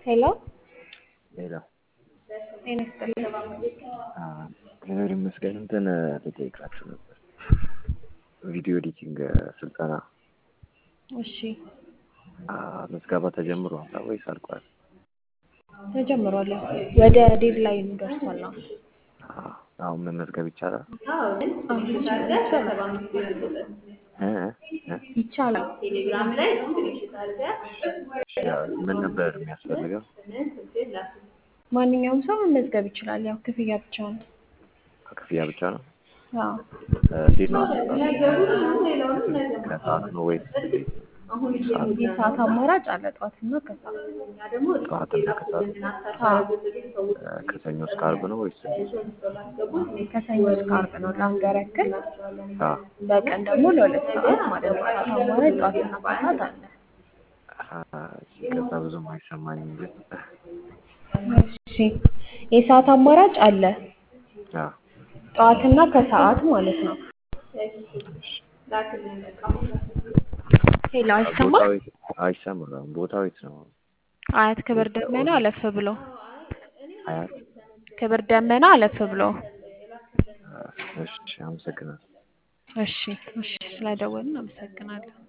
ሄሎ ሌላ ጤና ይስጥልኝ። እግዚአብሔር ይመስገን። እንትን ልጠይቃችሁ ነበር። ቪዲዮ ኤዲቲንግ ስልጠና እሺ ምዝገባ ተጀምሯል ወይስ አልቋል? ተጀምሯል። ያው ወደ ዴድላይኑ ደርሷል። አሁን አሁን መመዝገብ ይቻላል? አሁን ይቻላል እ? እ? ይቻላል። ያው ምን ነበር የሚያስፈልገው? ማንኛውም ሰው መመዝገብ ይችላል። ያው ክፍያ ብቻ ነው። ክፍያ ብቻ ነው? አዎ እንዴት ነው አሰጣጡ? ከሰዓት ነው ወይስ እንዴት ነው? ሰዓት የሰዓት አማራጭ አለ። ጠዋትና ከሰዓት ጠዋትና ከሰዓት አዎ ከሰኞ እስከ ዓርብ ነው ወይስ እንዴት? ከሰኞ እስከ ዓርብ ነው ለሀገር ያክል። አዎ በቀን ደግሞ ለሁለት ሰዓት ማለት ነው። የሰዓት አማራጭ ጠዋትና ከሰዓት አለ። ሲገዛ ብዙም አይሰማኝም ግን እሺ የሰዓት አማራጭ አለ። አዎ ጠዋትና ከሰዓት ማለት ነው። ሄሎ አይሰማም? ቦታው የት- አይሰማም። ቦታው የት ነው? አያት ክብር ደመና አለፍ ብሎ አያት? ክብር ደመና አለፍ ብሎ። እሺ አመሰግናለሁ። እሺ እሺ ስለደወልን አመሰግናለሁ።